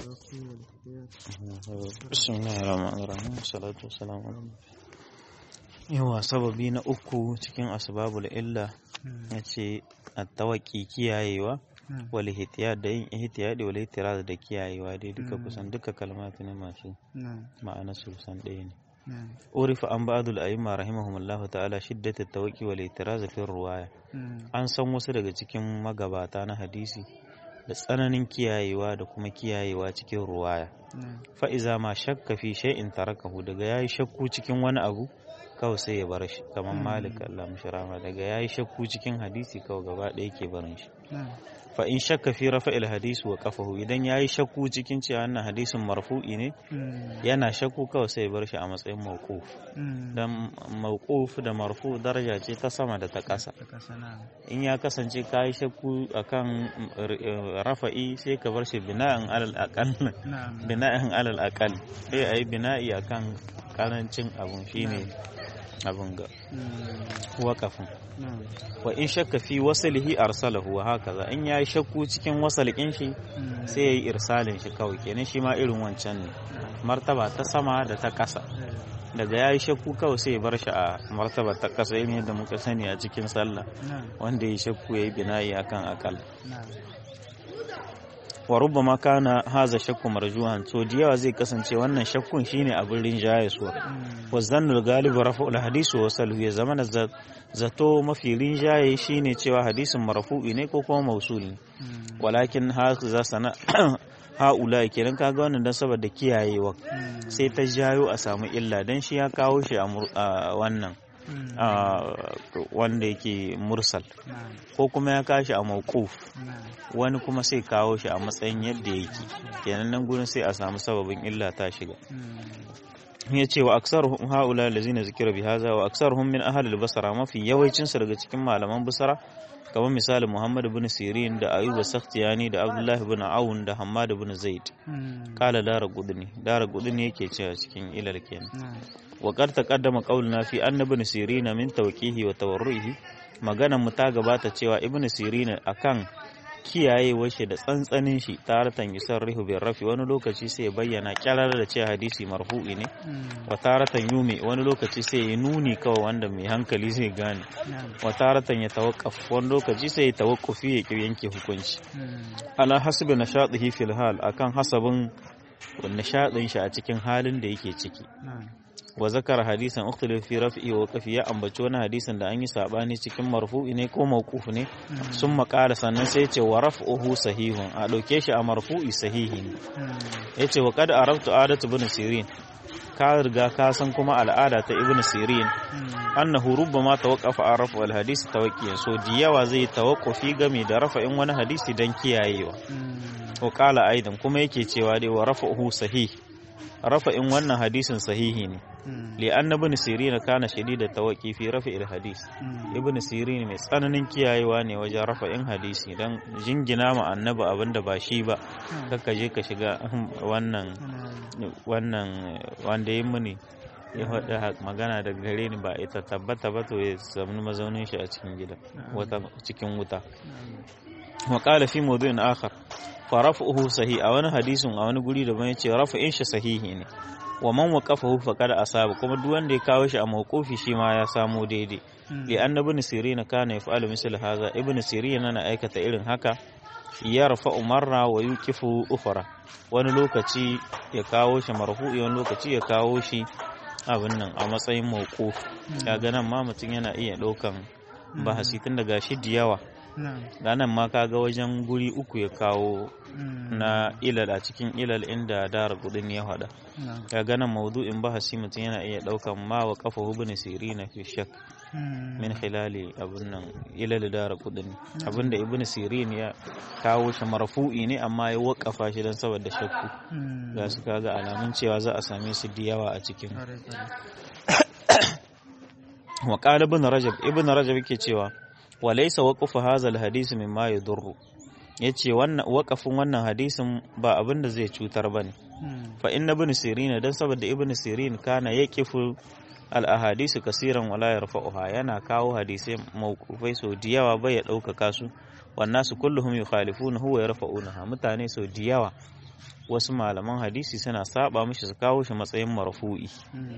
بسم الله الرحمن الرحيم والصلاة والسلام على yawa sababi na uku cikin asbabul illa ya ce attawaki kiyayewa wal ihtiyad da yin ihtiyad wal ihtiraz da kiyayewa dai duka kusan duka kalmatu ne masu ma'ana su kusan ɗaya ne urifa an ba'dul a'imma rahimahumullah ta'ala shiddat at-tawaqi wal ihtiraz fi ruwaya an san wasu daga cikin magabata na hadisi da tsananin kiyayewa da kuma kiyayewa cikin ruwaya fa'iza ma shakka fi shay'in tarakahu daga yayi shakku cikin wani abu kawai sai ya bar shi kamar malik Allah mushrama daga yayi shakku cikin hadisi kawai gaba ɗaya yake barin shi fa in shakka fi rafa'il hadisi wa qafahu idan yayi shakku cikin cewa wannan hadisin marfu'i ne yana shakku kawai sai ya bar shi a matsayin mawquf dan mawquf da marfu daraja ce ta sama da ta ƙasa in ya kasance kayi shakku akan rafa'i sai ka bar shi bina'an alal aqal bina'an alal aqal sai ayi bina'i akan karancin abun shine abun ga waƙafin wa in shakka fi wasalihi arsalahu wa hakaza in yayi shakku cikin wasalin shi sai yayi irsalin shi kawai kenan shi ma irin wancan ne martaba ta sama da ta ƙasa daga yayi shakku kawai sai ya bar shi a martaba ta ƙasa irin yadda muka sani a cikin sallah wanda yayi shakku yayi bina'i akan akal wa rubbama kana haza shakku marjuhan to da yawa zai kasance wannan shakkun shine abin rinjaye suwa wa zannul galibu rafa'ul hadisi wa salhu ya zama zato mafi rinjaye shine cewa hadisin marfu'i ne ko kuma mausuli ne walakin haza sana haula kenan kaga wannan dan saboda kiyayewa sai ta jayo a samu illa dan shi ya kawo shi a wannan wanda yake mursal ko kuma ya kashi a mawquf wani kuma sai kawo shi a matsayin yadda yake kenan nan gurin sai a samu sababin illa ta shiga ya ce wa aksaruhum haula lazina zikira bi haza wa aksaruhum min ahli al-basra mafi yawancin su daga cikin malaman basra kamar misali Muhammad ibn Sirin da Ayuba Sakhtiyani da Abdullah ibn Aun da Hammad ibn Zaid kala dara gudni dara gudni yake cewa cikin ilal kenan wa qad taqaddama qawluna fi anna ibn Sirin min tawqihi wa tawarruhi maganan mu ta gabata cewa ibn Sirin akan kiyayewar shi da tsantsanin shi taratan yusarrihu bin rafi wani lokaci sai ya bayyana kyarar da ce hadisi marfu'i ne wa taratan yumi wani lokaci sai ya nuni kawai wanda mai hankali zai gane wa taratan ya tawakkaf wani lokaci sai ya tawakkufi ya ki yanke hukunci ala hasbi nashatihi fil hal akan hasabin nishadin shi a cikin halin da yake ciki wa zakara hadisan ukhtilaf fi raf'i wa waqfi ya ambaci wani hadisin da an yi sabani cikin marfu'i ne ko mawquf ne sun makara sannan sai ce wa raf'uhu sahihun a dauke shi a marfu'i sahihi ne yace wa qad arabtu adatu ibn sirin ka riga ka san kuma al'ada ta ibn sirin annahu rubbama tawaqqafa an raf'u al hadisi tawaqqiyan so diyawa zai tawaqqufi game da rafa'in wani hadisi dan kiyayewa wa qala aidan kuma yake cewa dai wa raf'uhu sahih rafa'in wannan hadisin sahihi ne li anna ibn sirin kana shadida tawaqi fi rafa'il hadis ibn sirin mai tsananin kiyayewa ne wajen rafa'in hadisi dan jingina ma annabi abinda ba shi ba kaka je ka shiga wannan wannan wanda yin muni ya faɗi magana daga gare ni ba ita tabbata ba to ya samu mazaunin shi a cikin gida wata cikin wuta wa qala fi mawdu'in akhar fa raf'uhu sahih a wani hadisin a wani guri daban yace rafa'in shi sahihi ne wa man waqafahu faqad asaba kuma duk wanda ya kawo shi a mawqufi shi ma ya samu daidai li anna ibn sirin kana yaf'alu misl hadha ibn sirin na aikata irin haka ya rafa'u marra wa yuqifu ukhra wani lokaci ya kawo shi marfu'i wani lokaci ya kawo shi abin nan a matsayin mawquf kaga nan ma mutum yana iya daukan bahasi tun daga shi da yawa nan ma kaga wajen guri uku ya kawo na ilal a cikin ilal inda dara kudin ya hada kaga nan maudu'in bahasi mutum yana iya daukan ma wa kafa ibn sirina fi shak min khilali abun nan ilal dara kudin abinda ibn sirin ya kawo shi marfu'i ne amma ya wakafa shi dan saboda shakku ga su kaga alamun cewa za a same su da yawa a cikin wa qala ibn rajab ibn rajab yake cewa wa laysa waqfu hadha alhadith mimma yadurru yace wannan waqafin wannan hadisin ba abin da zai cutar bane fa inna ibn sirin dan saboda ibn sirin kana yaqifu al ahadisu kasiran wala yarfa'uha yana kawo hadisai mawqufai so diyawa bai ya ɗaukaka su wannan su kulluhum yukhalifuna huwa yarfa'unaha mutane so diyawa wasu malaman hadisi suna saba mishi su kawo shi matsayin marfu'i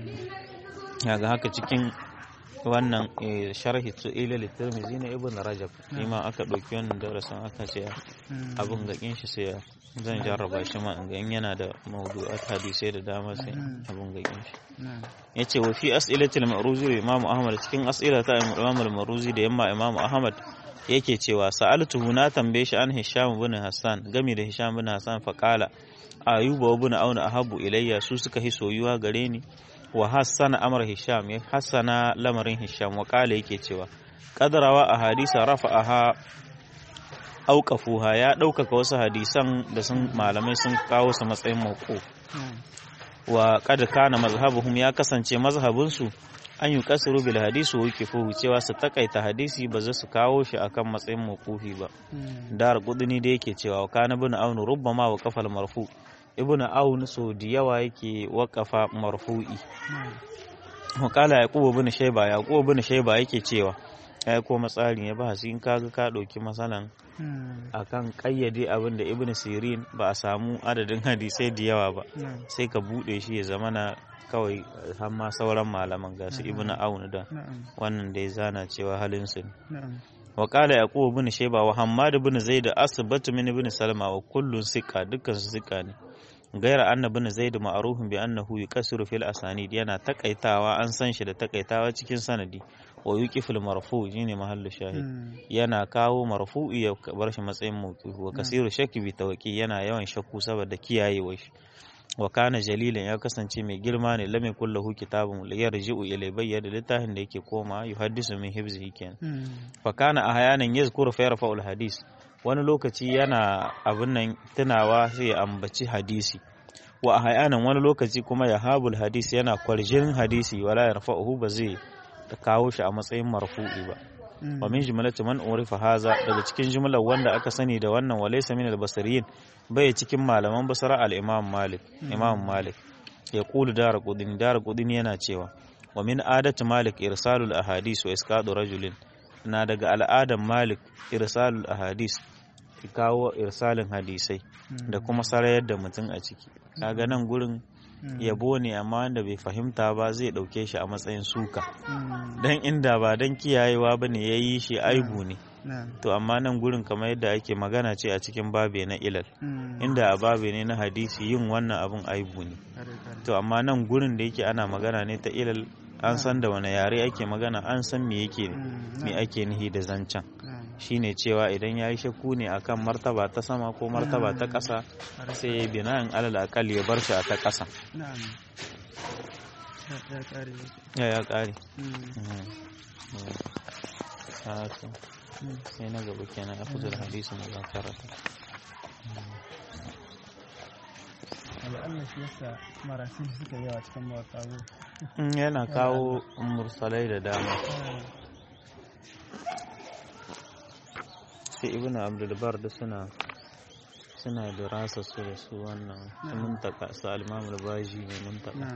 yaga haka cikin wannan sharhi su ila litirmizi na ibn rajab ma aka ɗauki wannan darasin aka ce abin gakin shi sai zan jarraba shi ma in ga yana da mawdu'at hadisai da dama sai abin gakin shi yace wa fi as'ilatil ma'ruzi da imam ahmad cikin as'ila ta imam al-ma'ruzi da yamma imam ahmad yake cewa sa'altuhu na tambaye shi an hisham ibn hassan game da hisham ibn hassan fa qala ayuba ibn auna ahabu ilayya su suka hi soyuwa gare ni wa hassana amr hisham ya hassana lamarin hisham wa qala yake cewa qadrawa a hadisa rafa'aha auqafuha ya ɗaukaka wasu hadisan da sun malamai sun kawo su matsayin mauquf wa qad kana mazhabuhum ya kasance mazhabinsu an yi kasiru bil hadisi wa yukifuhu cewa su takaita hadisi ba za su kawo shi akan matsayin mawqufi ba dar qudni da yake cewa wa kana ibn aun rubbama wa kafal marfu ibn aun so da yawa yake waqafa marfu'i wa kala yaqub ibn shayba yaqub ibn shayba yake cewa ya ko matsarin ya ba in kaga ka dauki masalan akan kayyade abin da ibn sirin ba a samu adadin hadisai da yawa ba sai ka bude shi ya zama na kawai har ma sauran malaman ga su ibn aun da wannan da ya zana cewa halin su wa qala yaqub ibn shayba wa hammad ibn zaid asbat min ibn salma wa kullun siqa dukkan su siqa ne gaira anna ibn zaid ma'rufun bi annahu yuqasiru fil asanid yana takaitawa an san shi da takaitawa cikin sanadi wa yuqiful marfu shine mahallu shahid yana kawo marfu'i ya bar shi matsayin mawquf wa kasiru shakki bi tawqi yana yawan shakku saboda kiyayewa shi wa kana jalilan ya kasance mai girma ne lam yakul lahu kitabun yarji'u ilay bayyana littafin da yake koma yuhaddisu min hibzihi kenan fa kana ahyanan yazkuru fa yarfa'u al hadis wani lokaci yana abin nan tunawa sai ya ambaci hadisi wa ahyanan wani lokaci kuma ya habul hadisi yana kwarjin hadisi wala yarfa'uhu ba zai kawo shi a matsayin marfu'i ba wa min jumlati man urifa haza daga cikin jumlar wanda aka sani da wannan walaysa min al-basriyin bai cikin malaman basra al-imam malik imam malik ya qulu dara qudini dara qudini yana cewa wa min adati malik irsalul ahadis wa isqadu rajulin na daga al'adan malik irsalul ahadis kawo irsalin hadisai da kuma sarayar da mutum a ciki kaga nan gurin yabo ne amma wanda bai fahimta ba zai ɗauke shi a matsayin suka don inda ba don kiyayewa ba ne ya yi shi aibu ne to amma nan gurin kamar yadda ake magana ce a cikin babe na ilal inda a babe ne na hadisi yin wannan abin aibu ne to amma nan gurin da yake ana magana ne ta ilal an san da wani yare ake magana an san me yake me ake nihi da zancen shine cewa idan ya yi shakku ne akan martaba ta sama ko martaba ta ƙasa sai ya yi bina'in alal akal ya bar shi a ta ƙasa ya ya ƙare sai na gaba kenan a kuzur hadisin da karata Allah shi yasa marasin suka yawa cikin mawaka yana kawo mursalai da dama sai ibn abdulbar da suna suna da rasa su da su wannan muntaka su almamul baji ne muntaka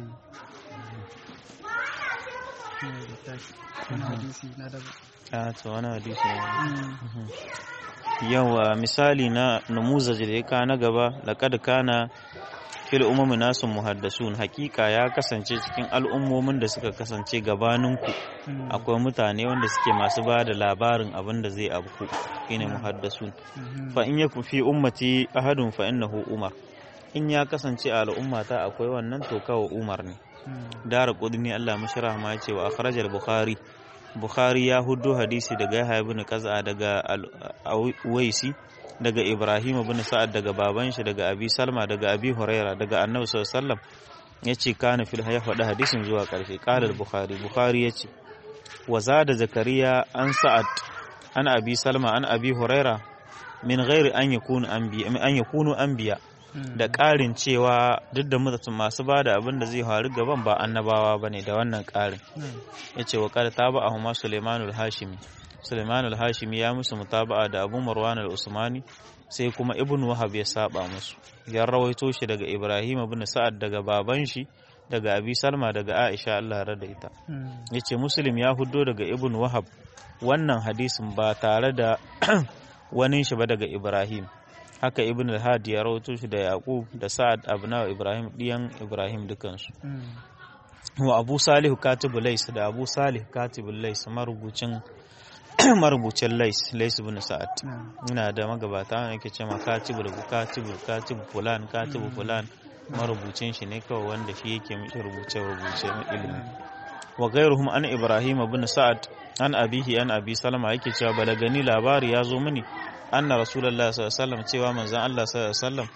a to wani hadisi ne yawa misali na namuzaj da ya ka na gaba laqad kana fil umami nasu muhaddasun hakika ya kasance cikin al'ummomin da suka kasance gabaninku akwai mutane wanda suke masu ba da labarin abin da zai abku shine muhaddasun fa in yaku fi ummati ahadun fa innahu umar in ya kasance a al'ummata akwai wannan to kawai umar ne dara qudni Allah mashra ma ce wa akhrajal bukhari bukhari ya huddo hadisi daga yahya ibn qaza daga al-waisi daga Ibrahim ibn Sa'ad daga baban shi daga Abi Salma daga Abi Huraira daga Annabi sallallahu alaihi wasallam yace kana fil ya faɗi hadisin zuwa ƙarshe qala al-Bukhari Bukhari yace wa zada Zakariya an Sa'ad an Abi Salma an Abi Huraira min ghairi an yakunu anbiya an yakunu anbiya da ƙarin cewa duk da mutum masu ba da abin da zai faru gaban ba annabawa bane da wannan ƙarin yace wa qala taba'a Sulaimanul Hashimi Suleiman al-Hashimi ya musu mutaba'a da Abu Marwan al-Usmani sai kuma Ibn Wahab ya saba musu ya rawaito shi daga Ibrahim ibn Sa'ad daga baban shi daga Abi Salma daga Aisha Allah rada ita yace Muslim ya huddo daga Ibn Wahab wannan hadisin ba tare da wani shi ba daga Ibrahim haka ibn al-had ya rawaito shi da yaqub da sa'ad abna ibrahim diyan ibrahim dukansu wa abu salih katibu lais da abu salih katibu lais marubucin marubucin lais lais ibn sa'ad ina da magabata wanda yake cewa katibu da katibu katibu fulan katibu fulan marubucin shi ne kawai wanda shi yake mishi rubuce rubuce na ilimi wa gairuhum an ibrahim ibn sa'ad an abihi an abi salama yake cewa balagani labari ya zo mini anna rasulullah sallallahu alaihi wasallam cewa manzon Allah sallallahu alaihi wasallam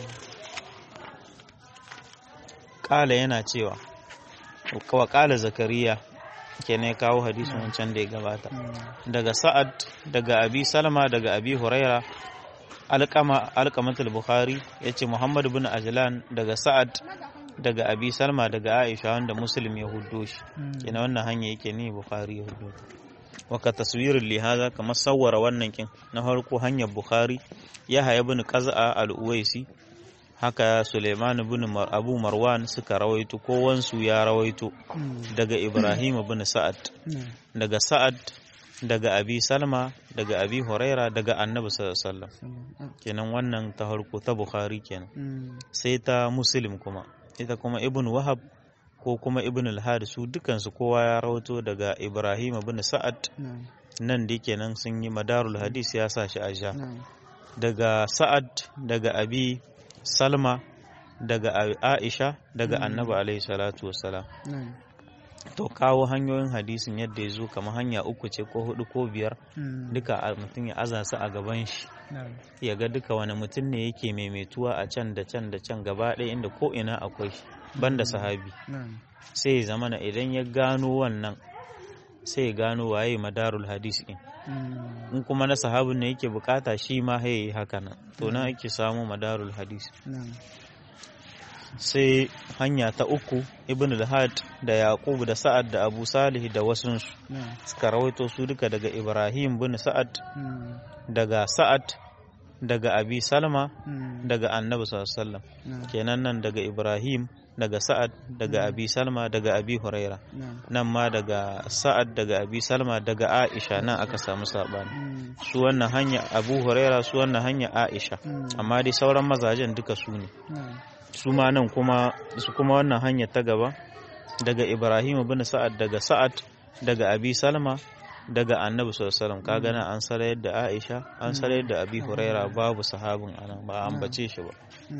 kala yana cewa wa kala zakariya kenan kawo hadisin wancan da ya gabata daga sa'ad daga abi salama daga abi huraira alqama alqamatul bukhari yace muhammad ibn ajlan daga sa'ad daga abi salma daga aisha wanda muslim ya huddo shi kenan wannan hanya yake ne bukhari ya huddo waka taswirin lihaza kamar sawwara wannan kin na farko hanyar bukhari ya haya bin qaza al-uwaisi haka suleiman bin abu marwan suka rawaito ko wansu ya rawaito daga ibrahim bin sa'ad daga sa'ad daga abi salma daga abi huraira daga annabi sallallahu alaihi wasallam kenan wannan ta farko ta bukhari kenan sai ta muslim kuma ita kuma ibn wahab ko kuma ibn al su dukansu kowa ya rawato daga ibrahim ibn sa'ad nan da kenan sun yi madarul hadis ya sa shi a sha daga sa'ad daga abi salma daga aisha daga annabi alaihi salatu wassalam to kawo hanyoyin hadisin yadda ya zo kamar hanya uku ce ko hudu ko biyar duka mutum ya aza su a gaban shi ya ga duka wani mutum ne yake maimaituwa a can da can da can gaba ɗaya inda ko ina akwai shi banda sahabi sai ya zamana idan ya gano wannan sai ya gano waye madarul hadis din in kuma na sahabin ne yake bukata shi ma ya yi haka nan to nan ake samu madarul hadis sai hanya ta uku ibn al-had da yaqub da sa'ad da abu salih da wasu suka rawaito su duka daga ibrahim bin sa'ad daga sa'ad daga abi salma daga annabi sallallahu kenan nan daga ibrahim daga sa'ad daga abi salma daga abi huraira nan ma daga sa'ad daga abi salma daga aisha nan aka samu sabani su wannan hanya abu huraira su wannan hanya aisha amma dai sauran mazajen duka su ne su ma nan kuma su kuma wannan hanya ta gaba daga ibrahim bin sa'ad daga sa'ad daga abi salma daga annabi sallallahu kaga nan an sarayar da aisha an sarayar da abi huraira babu sahabin anan ba an bace shi ba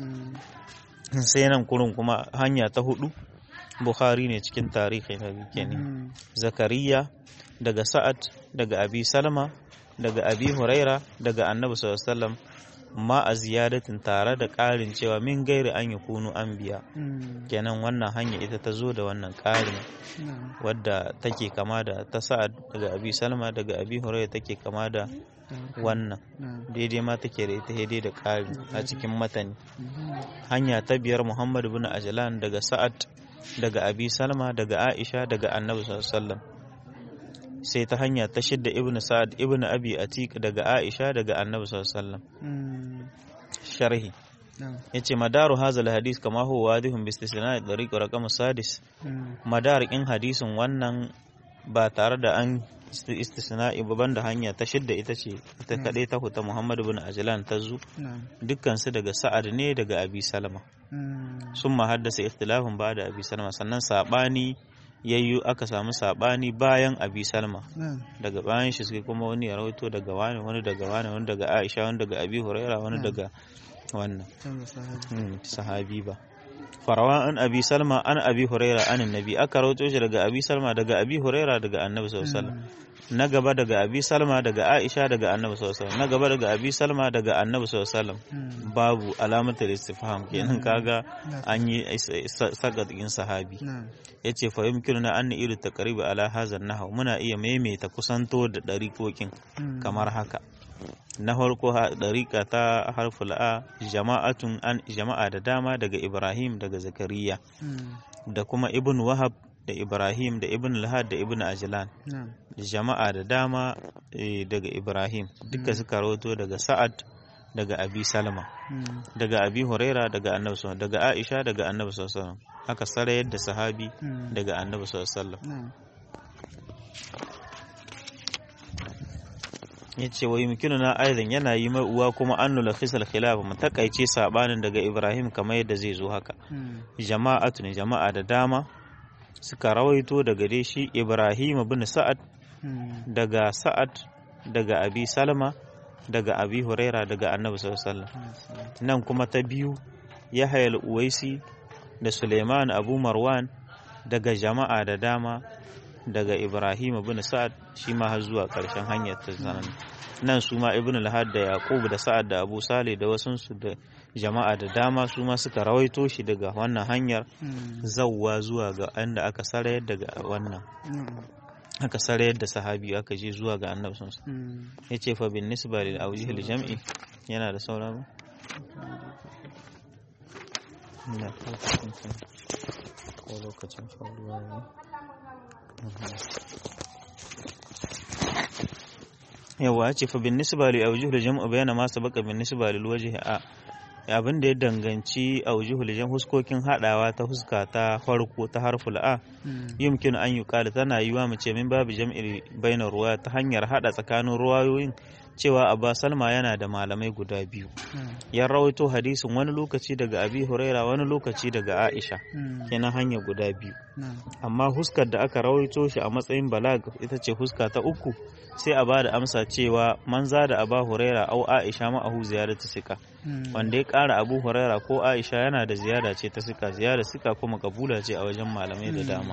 sai nan kurun kuma hanya ta hudu bukhari ne cikin tarihi na kenan zakariya daga sa'ad daga abi salma daga abi huraira daga annabi sallallahu ma a ziyadatin tare da ƙarin cewa min gairi an yi kunu an biya kenan wannan hanya ita ta zo da wannan ƙarin wadda take kama da ta sa'ad daga abi salma daga abi huraira take kama da wannan daidai ma take da ita daidai da ƙari a cikin matani hanya ta biyar muhammad bin ajlan daga sa'ad daga abi salma daga aisha daga annabi sallallahu sai ta hanya ta shidda ibn sa'ad ibn abi atiq daga aisha daga annabi sallallahu sharhi yace madaru hazal hadis kama huwa wadihun bi istisna'i dariq raqam sadis madar in hadisin wannan ba tare da an istisna'i ba banda hanya ta shidda ita ce ta kadai ta huta Muhammad bin Ajlan ta zu dukkan su daga Sa'ad ne daga Abi Salama sun ma haddasa ikhtilafin ba da Abi Salama sannan sabani yayyu aka samu sabani bayan Abi Salma daga bayan shi sai kuma wani ya rawaito daga wani wani daga wani wani daga Aisha wani daga Abi Huraira wani daga wannan sahabi ba farawa an abi salma an abi huraira an annabi aka rawaito shi daga abi salma daga abi huraira daga annabi sallallahu alaihi wasallam na gaba daga abi salma daga aisha daga annabi sallallahu alaihi wasallam na gaba daga abi salma daga annabi sallallahu alaihi wasallam babu alamatar istifham kenan kaga an yi sagat din sahabi yace fa yumkinuna an ilu taqribi ala hadha nahw muna iya maimaita kusanto da dariƙoƙin kamar haka na farko ɗariƙa ta harful a jama'atun an jama'a da dama daga ibrahim daga zakariya da kuma ibn wahab da ibrahim da ibn lahad da ibn ajlan jama'a da dama daga ibrahim duka suka rawato daga sa'ad daga abi salma daga abi huraira daga annabi sallallahu daga aisha daga annabi sallallahu aka sarayar da sahabi daga annabi sallallahu yace wa yumkinuna aidan yana yi mai uwa kuma an nula khisal khilaf mu takaice sabanin daga Ibrahim kamar yadda zai zo haka jama'atu ne jama'a da dama suka rawaito daga dai shi Ibrahim bin Sa'ad daga Sa'ad daga Abi Salma daga Abi Huraira daga Annabi sallallahu alaihi wasallam nan kuma ta biyu Yahya al-Uwaisi da Suleiman Abu Marwan daga jama'a da dama daga Ibrahim bin Sa'ad shi ma har zuwa ƙarshen hanyar ta sanan nan su ma Ibn al-Had da Yaqub da Sa'ad da Abu Saleh da wasun su da jama'a da dama su ma suka rawaito shi daga wannan hanyar zawwa zuwa ga inda aka sarayar daga wannan aka sarayar da sahabi aka je zuwa ga annabi sun ya ce fa bin nisba lil awjih jam'i yana da sauran ina ko lokacin faruwa ne yawa ya ce fa bin nisba li awjuh jam'u bayana ma sabaka bin nisba lil wajhi a abin da ya danganci aujuhul jam huskokin hadawa ta huska ta farko ta harful a yumkin an yi kala tana yiwa mu ce min babu jam'il bainar ruwa ta hanyar hada tsakanin ruwayoyin cewa abba salma yana da malamai guda biyu ya rawaito hadisin wani lokaci daga abi huraira wani lokaci daga aisha kenan hanya guda biyu amma huskar da aka rawaito shi a matsayin balag ita ce huska ta uku sai a bada amsa cewa manza da aba huraira au aisha ma'ahu ziyaratu sika wanda ya kara abu huraira ko aisha yana da ziyara ce ta sika ziyara sika kuma kabula ce a wajen malamai da dama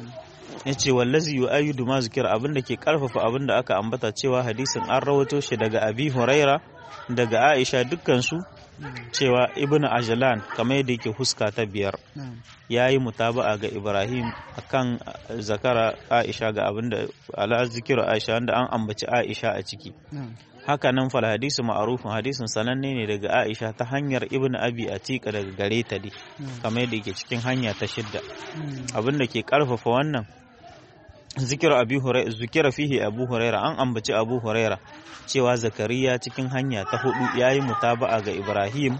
ya ce wallazi yu ayyudu ma zikir abin da ke karfafa abin da aka ambata cewa hadisin an rawato shi daga abi huraira daga aisha dukkansu cewa ibnu ajlan kamar yadda yake huska ta biyar ya yi mutaba'a ga ibrahim akan zakara aisha ga abin da ala zikiru aisha wanda an ambaci aisha a ciki haka nan fal hadisi ma'arufin hadisin sananne ne daga aisha ta hanyar ibnu abi atika daga gare ta dai kamar yadda yake cikin hanya ta shidda abin da ke karfafa wannan zikira abi huraira zikira fihi abu huraira an ambaci abu huraira cewa zakariya cikin hanya ta hudu yayi mutaba'a ga ibrahim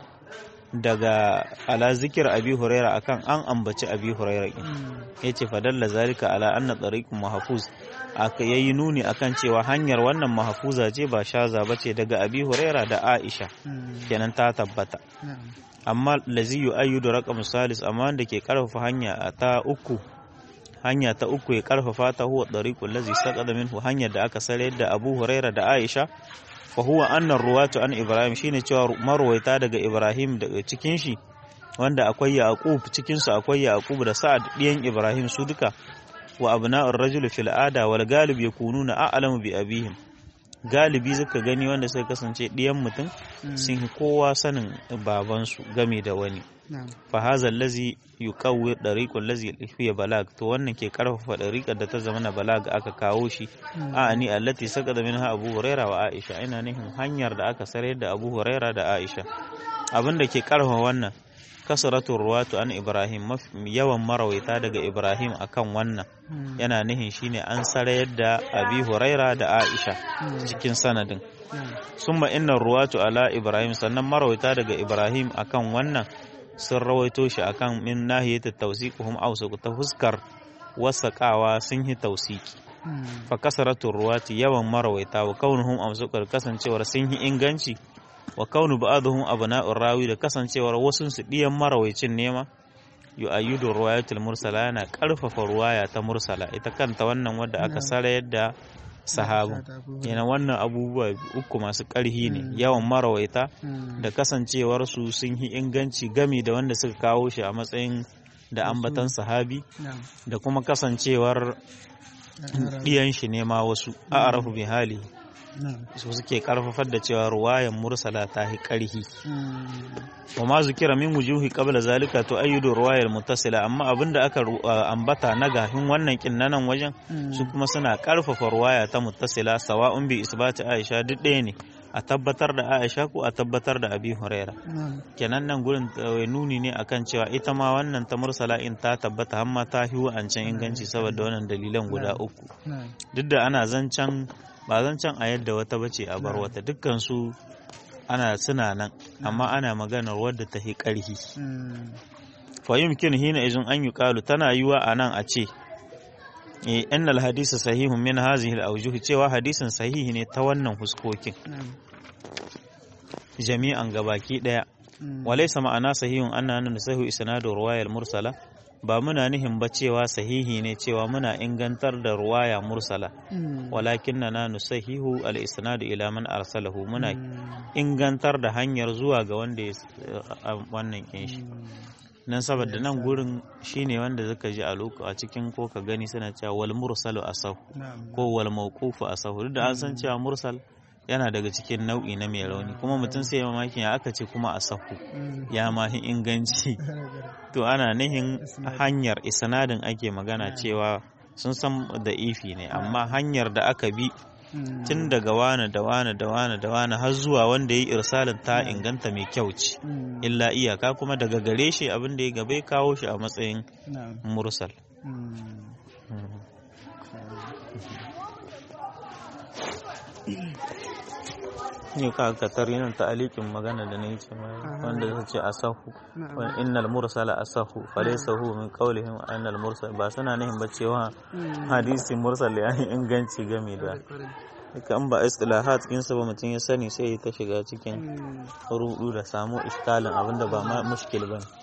daga ala zikir abi huraira akan an ambaci abi huraira yace fadalla zalika ala anna tariqun mahfuz aka yayi nuni akan cewa hanyar wannan mahfuza ce ba shaza bace daga abi huraira da aisha kenan ta tabbata amma lazi yu'ayyidu raqam salis amma wanda ke karfafa hanya ta uku hanya ta uku ya karfafa ta huwa dariqul ladzi saqada minhu hanyar da aka sare da Abu Huraira da Aisha fa huwa anna ruwatu an Ibrahim shine cewa marwaita daga Ibrahim daga cikin shi wanda akwai Yaqub cikin su akwai Yaqub da Sa'ad diyan Ibrahim su duka wa abna'ur rajul fil ada wal galib yakununa a'lamu bi abihim galibi zaka gani wanda suka kasance diyan mutum sun yi kowa sanin babansu game da wani fa haza allazi yuqawwi dariqul ladzi fiya balag to wannan ke karfafa dariqar da ta zama na balag aka kawo shi a ni allati saqada minha abu huraira wa aisha ina nihin hanyar da aka sare da abu huraira da aisha abin da ke karfafa wannan kasratu ruwatu an ibrahim yawan marawaita daga ibrahim akan wannan yana nihin shine an sare da abi huraira da aisha cikin sanadin summa inna ruwatu ala ibrahim sannan marawaita daga ibrahim akan wannan sun rawaito shi akan min nahiyat tawsiquhum awsaq ta fuskar wasaqawa sun yi tausiki fa kasaratu ruwati yawan marawaita wa kaunuhum awsaqar kasancewar sun yi inganci wa kaunu ba'dhum abna'ur rawi da kasancewar wasu su diyan marawaicin nema yu'ayyidu ruwayatul mursala yana karfafa ruwaya ta mursala ita kanta wannan wadda aka sarayar da sahabu yana wannan abubuwa uku masu ƙarhi ne yawan marawaita da kasancewar su sun yi inganci gami da wanda suka kawo shi a matsayin da ambatan sahabi da kuma kasancewar ɗiyan shi ne ma wasu a arafu bi hali su suke karfafar da cewa ruwayan mursala ta yi ƙarhi wa ma zukira min wujuhi qabla zalika to ayyudu ruwayar muttasila amma abinda aka ambata na gahin wannan kin nan wajen su kuma suna karfafa ruwaya ta muttasila sawa'un bi isbati aisha duk ɗaya ne a tabbatar da aisha ko a tabbatar da abi huraira kenan nan gurin nuni ne akan cewa ita ma wannan ta mursala in ta tabbata amma ta hiwa an can inganci saboda wannan dalilan guda uku duk da ana zancen ba zancen a yadda wata bace a bar wata dukkan su ana suna nan amma ana maganar wadda ta hi ƙarhi fa yumkin hina izin an yuqalu tana yiwa a nan a ce eh annal hadisa sahihun min hazihi al-awjuh cewa hadisin sahihi ne ta wannan huskokin jami'an gabaki daya walaysa ma'ana sahihun anna nasahu isnadu ruwayal mursala ba muna nihin ba cewa sahihi ne cewa muna ingantar da ruwaya mursala walakin na na nusahihu al-isnadu ila man arsalahu muna ingantar da hanyar zuwa ga wanda ya wannan kin shi nan saboda nan gurin shine wanda zaka ji a lokaci a cikin ko ka gani suna cewa wal mursalu asahu ko wal mawqufu asahu duk da an san cewa mursal yana daga cikin nau'i na mai rauni kuma mutum sai mamakin ya aka ce kuma asahu ya mahi inganci to ana nihin hanyar isnadin ake magana cewa sun san da ifi ne amma hanyar da aka bi tun daga wane da wane da wane da wane har zuwa wanda ya yi irsalin ta inganta mai kyau ce illa iyaka kuma daga gare shi abin da ya gabe kawo shi a matsayin mursal ne ka ka nan ta alikin magana da nayi ce wanda zai ce asahu wa innal mursala asahu falaysa hu min qawlihim innal mursal ba suna nihin ba cewa hadisi mursal ya inganci game da kan ba istilahat ɗinsa ba mutum ya sani sai ta shiga cikin rudu da samu iskalin abinda ba ma mushkil bane